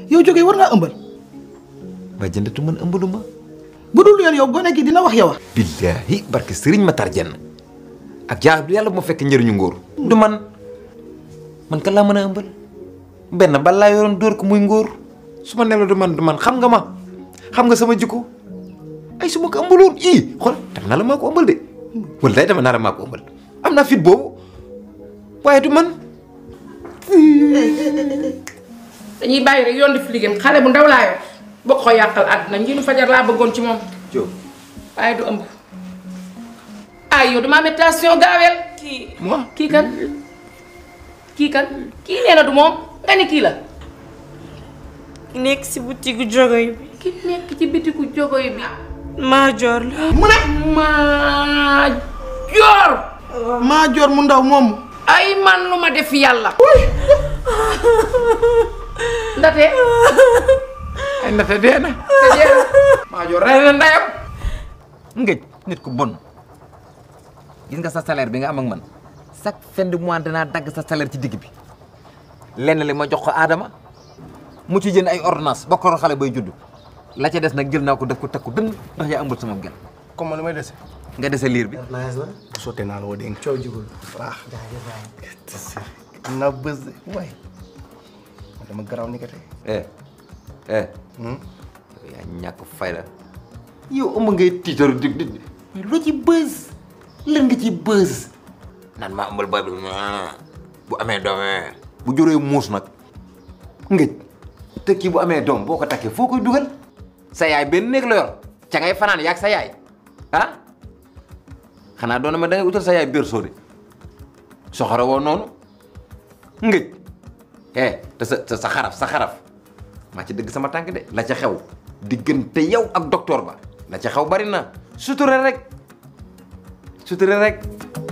yow jógee war ngaa ëmbal ba jëndatu man ëmbalu ma bu dul yoon yow gone gi dina wax yow billaahi barke sëriñ ma tar jenn ak jaa yàlla bu ma fekk njëriñu ngóor du man man kan laa mën a ëmbal benn bal laa yoroon dóor ko muy ngóor su ma nelaw du man du man xam nga ma xam nga sama jikko ay su ma ko ëmbaloon ii xool dama naa la maa ko ëmbal de wala day dama naa la maa ko ëmbal am naa fit boobu waaye du man dañuy bàyyi rek yoon di fi liggéeyam xale bu ndaw laa yor boo ko yàqal àdduna njiitu fajar laa bëggoon ci moom Jóob waaye du ëmb ay yow dama métation gaaweel kii moi kii kan kii kan kii nee na du moom nga ni kii la nekk si boutique jogoy bi ki nekk ci bitiku jogoy bi Maajoor la mu ne maa joor maa joor mu ndaw moomu ay man lu ma def yàlla ndate ay ndate dee na te dee maa joor rey na ndeyam ngëj nit ku bon gis nga sa salaire bi nga am ak man chaque fin de mois danaa dagg sa salaire ci digg bi lenn li ma jox ko Adama mu ci jënd ay ordonnance ba ko xale bay judd la ca des nag jël naa ko def ko takku dënn ndax yaa ëmbal sama gel comme li may dese nga dese liir bi nice la bu sottee naa la woo dégg coow jugul raax am naa bës de waay dama garaaw ni ko tey eh eh yaa ñàkk fayda yow ëmb ngay tiitaru dig dig mais loo ci bës lan nga ci bës naan maa ëmbal boy bi bu amee doom bu juree muus nag ngëj te kii bu amee doom boo ko takkee foo koy dugal sa yaay benn néeg la yor ca ngay fanaan yaag sa yaay ah xanaa doona ma da ngay utal sa yaay berceau de soxora woo noonu ngëj eh te sa te sa xaraf sa xaraf maa ci dëgg sama tànk de la ca xew diggante yow ak docteur ba la ca xew bari na suture rek suture rek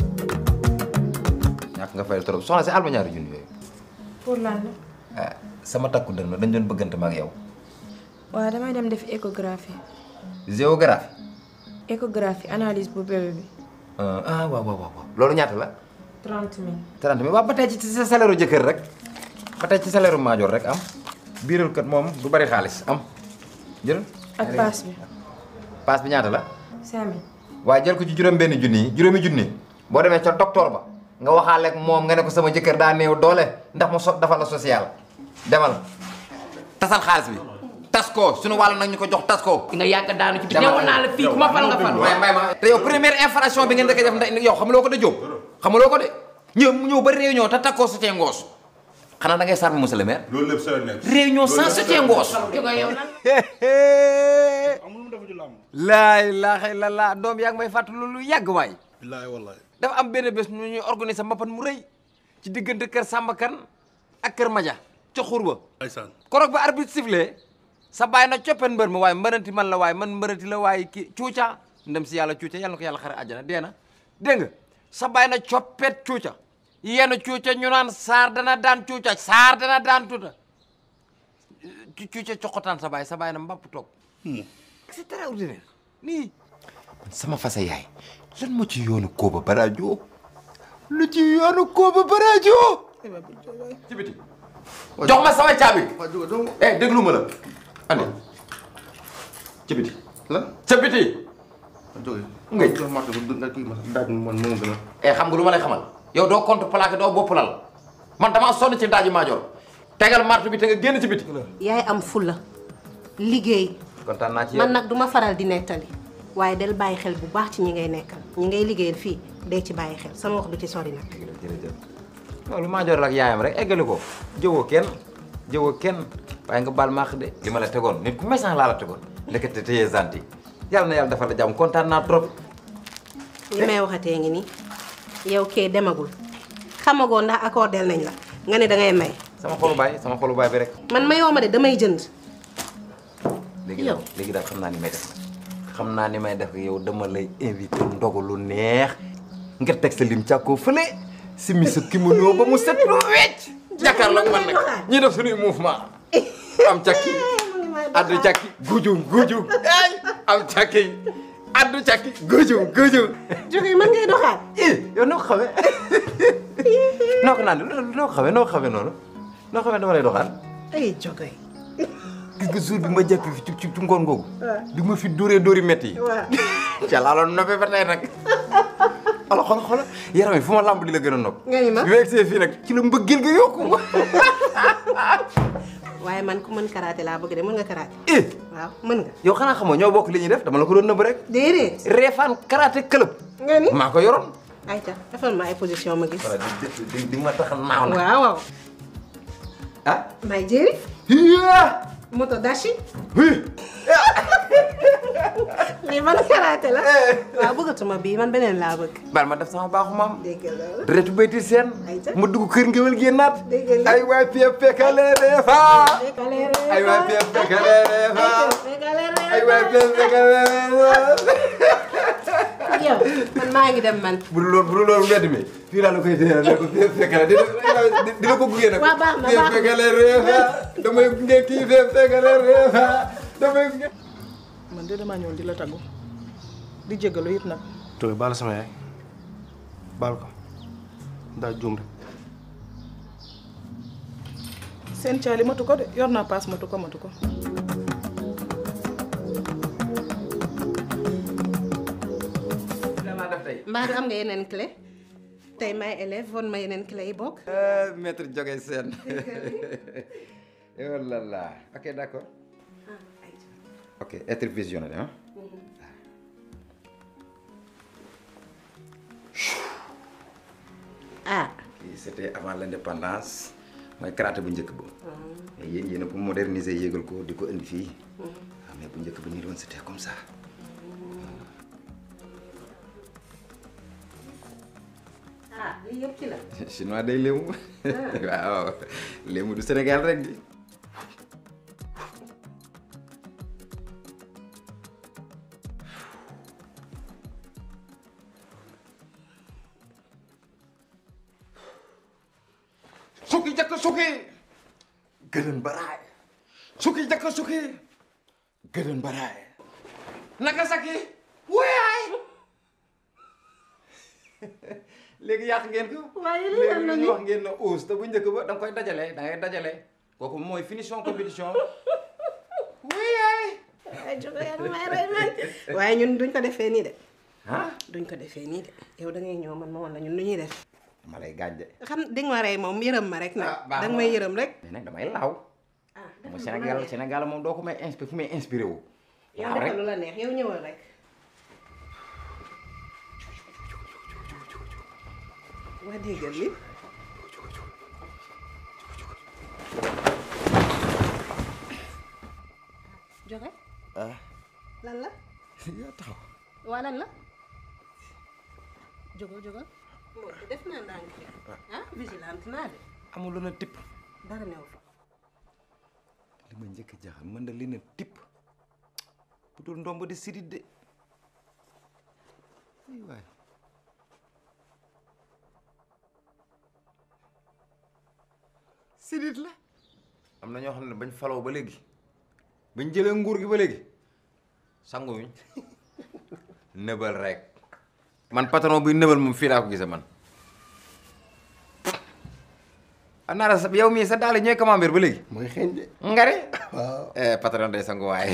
ñàkk nga fay trop soxna si alma ñaari junni yooyu pour lan la ah sama takku dënn dañ doon bëggante ma ak yow waaw damay dem def échographie géographie échographie analyse bu bébé bi ah waaw waaw waaw loolu ñaata la 30 000 30 mille waaw ba tey ci sa salaire u jëkkër rek ba tey ci salaire u maajoor rek am biiral kat moom du bari xaalis am jël ak paas bi paas bi ñaata la 5000 waaye jël ko ci juróom benn junni yi juróomi junni boo demee ca docteur ba nga waxaale ak moom nga ne ko sama jëkkër daa néew doole ndax mu so dafa la social demal tasal xaalis bi tas ko suñu wàll nag ñu ko jox tas ko nga yàgg daanu ci bi newoon naa la fii ku ma fal nga fal may may ma te yow première infraction bi ngeen dëkk def ndax yow xamuloo ko de Jóob xamuloo ko de ñëw ñëw ba réunion te takkoo soutien ngoos xanaa da ngay sarmi monsieur le maire loolu lépp sa nekk. réunion sans soutien ngoos jóge yow lan amul mu dafa ci làmb. laa ilaaha illallaah doom yaa ngi may fàttali lu yàgg waay billaahi wallaahi. dafa am benn bés ñu ñuy organiser mbapat mu rëy ci diggante kër Samba Kan ak kër Maja ca xur ba ndeysaan. korog ba arbitre sifflé sa bàyyi na coppen mbër mi waaye mbërënti man la waaye man mbërënti la waaye kii cuuca ndem si yàlla cuuca yàlla na ko yàlla xare àjjana dee na dégg nga sa bàyyi na coppet cuuca yenn cuuca ñu naan saar dana daan cuuca saar dana daan tuuta cuuca coqotaan sa bàyyi sa bàyyi na mbapp toog c'est extraordinaire nii sama fasa yaay lan moo ci yoonu Kooba Barajo lu ci yoonu Kooba Barajo ci biti jox ma sama caabi eh déglu ma la andi ci biti lan ca biti jóge Ngay. jox marché bu nga kii ma daaj man moo gën a eh xam nga lu ma lay xamal yow doo compte plaqué doo bopp lal man damaa sonn ci daaji maajoor tegal martu bi te nga génn ci biti yaay am fulla liggéey kontaan naa ci man yow nag duma faral di nettali waaye del bàyyi xel bu baax ci ñi ngay nekkal ñi ngay liggéeyal fii dee ci bàyyi xel sama wax du ci sori nag jërëjëf loolu maajoor la ak yaayam rek eggali ko jëwoo kenn jëwoo kenn waaye nga baal maax de li ma la tegoon nit ku méchant laa la tegoon ndekete téye zanti yàlla na yàlla defal la jàmm kontaan naa trop li may waxatee ngi nii yow kee demagul xamagoo ndax accordel nañ la nga ne dangay may sama xolu baay sama xolu baay bi rek man mayoo ma de damay jënd léegi Yow. daal léegi daal xam naa ni may def xam naa ni may def yow dama lay invité ndogu lu neex nga teg sa lim càkkoo fële simi sa kimono ba mu set lu wecc jàkkaarloo man nag ñi def suñuy mouvement am càkki addu càkki gujum gujum ay am càkki addu càkki gujum gujum jóge mën ngay doxaat eh yow noo ko xamee noo ko naan noo ko xamee noo ko xamee noonu noo xamee dama lay doxaan ay jóge gis nga jour bi ma jàpp fi ci ci ci ngoon googu bi ma fi dóoree dóori métti yi waaw ca laa loon noppee ba tey nag xoolal xoolal xoolal yaram yi fu ma lamb di la gën a nopp nga ni ma bi ma egsee fii nag ci la mbëggeel nga yokku waaye man ku mën karaté laa bëgg de mën nga karaté eh waaw mën nga yow xanaa xamoo ñoo bokk li ñuy def dama la ko doon nëbb rek déedéet Réfane karaté club nga ni maa ko yoroon ayca defal ma ay position ma gis voilà di di di ma tax naaw na waaw waaw ah may jéeri hiya moto dashi hi lii man karaté la waaw bëggatuma bii man beneen laa bëgg bal ma def sama baaxu maam dégg nga loolu retu bayti seen Ayca. mu dugg kër ngewel génnaat Dégg nga. ay waay pie pekale refa ay waay pie pekale refa ay waay pie pekale refa yow man maa ngi dem man bu dul loolu bu dul loolu mbedd mi fii laa la koy téye ne ko pie pekale dina dina ko gunge nag Waaw, baax na, pie baax na. pekale refa damay gunge kii pie pekale refa damay gunge man de damaa ñëwoon di la taggu di jégalu it nag tooy baal sama yaay baal ko daa juum rek seen caali matu ko de yor naa paas matu ko matu ko danaa def tey mbaa du am nga yeneen clé tey may élève won ma yeneen clé yi bokk maître Joge Sène oh là là ok d'accord ok être visionnaire hein ah kii c'était avant l'indépendance mooy karaté bu njëkk ba mais yéen yéen a ko moderniser yéegal ko di ko indi fii waaw mais bu njëkk ba nii doon c'était comme ça ah lii yëpp ci la chinois day léemu waaw léemu du Sénégal rek di sukki jakk sukki gëlën baraay sukki jakk sukki gëlën baraay naka saki wuyaay léegi yàq ngeen ko waaye lii am na léegi ni ñu wax ngeen na ous te bu njëkk ba da nga koy dajale da ngay dajale kooku mooy finition compétition wuyaay ay jóge yaa ngi may rey man waaye ñun duñ ko defee nii de ah duñ ko defee nii de yow da ngay ñëw man ma woon la ñun lu ñuy def ma lay gaañ de xam di nga ma rey moom yërëm ma rek nag Ah, baax da nga na. may yërëm rek mais nag damay laaw ah mo Sénégal Sénégal moom doo ko may inspiré fu may inspiré wu yow laaw rek defal lu la neex yow ñëwal rek waa déggal li joxe ah lan la yaa taxaw waa lan la jógal jógal moo de def naa ndànk de ah vigilante naa de amul lu na tipp dara new fa li ma njëkk a jaaxal mën na li na tipp bu dul ndomb di sidit de ay waay sidit la am na ñoo xam ne bañ faloo ba léegi bañ jëlee nguur gi ba léegi sanguwuñ nëbal rek man patron buy nëbal moom fii laa ko gisee man anaara sa yow mii sa daal ñooy camembert ba léegi mooy xeeñ de ngari waaw eh patron day sangu waaye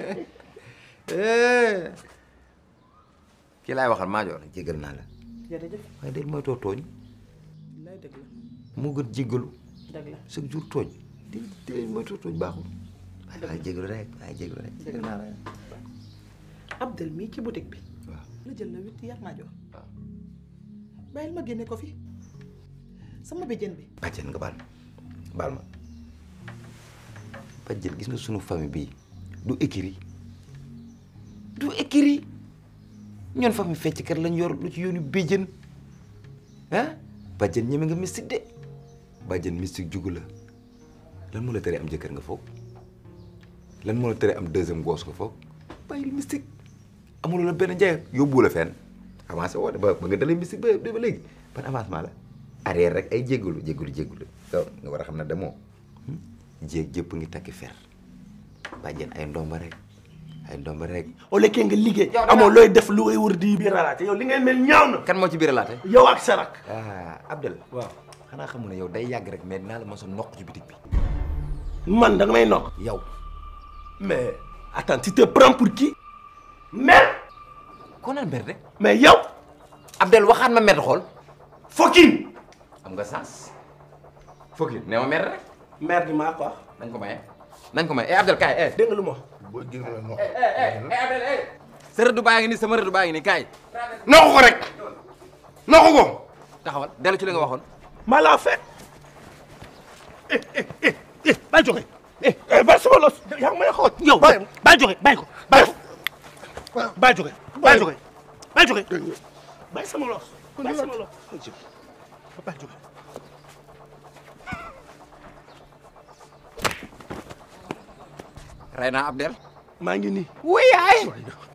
kii laay waxal maa joor jégal naa la jërëjëf waaye del mooy too tooñ lay dëgg la moo gën jégalu dëgg la chaque jour tooñ di di mooy too tooñ baaxul waaye waaye jégalu rek waaye jégalu rek jégal naa la Abdel mii ci boutique bi waaw la jël la huit yar naa jox waaw bàyyil ma génne ko fi sama béjjén bi bàjjen nga baal baal ma bàjjen gis nga sunu famille bii du écrit du écrit ñoon famille fecckat lañ yor lu ci yoonu béjjën ah bàjjen ñeme nga mystique de bàjjen mystique jugu la lan moo la tere am jëkkër nga foog lan moo la tere am deuxième gosse nga foog bàyyil mystique amuloo la benn njaay yóbbu la fenn avancé woo de ba ba nga dalee mystique ba ba léegi ban avancement la arrière rek ay jégalu jégalu jégalu yow nga war a xam ne demoo jéeg jëpp ngi takki fer bàjjen ay ndomba rek ay ndomba rek au lekkee nga liggéey Yow da nga- amoo looy def lu ngay wër di biir raalaate yow li ngay mel ñaaw na kan moo ci biir laate yow ak sarak ah Abdel waaw xanaa xamu ne yow day yàgg rek mais dinaa la mos a noq ci bitig bi man da nga may noq yow mais attends tu te prends pour qui merde ko naan merde mais yow Abdel waxaat ma merde xool fucking am nga sens fokki nee ma merde rek merde maa ko wax nañ ko maye nañ ko maye eh Abdel kaay eh dégg nga lu ma wax boo gis nga no eh Abdel eh sa rëdd baa ngi nii sama rëdd baa ngi nii kaay noqu ko rek noqu ko taxawal dellu ci li nga waxoon maa laa fekk eh eh eh eh bàyyi joxe eh eh bàyyi sama los yaa ngi may xool yow Bàyyi. bàyyi joxe bàyyi ko bàyyi ko bàyyi joxe bàyyi joxe bàyyi joxe bàyyi sama los bàyyi sama los bàyyi joxe rey naa Abdel maa ngi nii wuyaay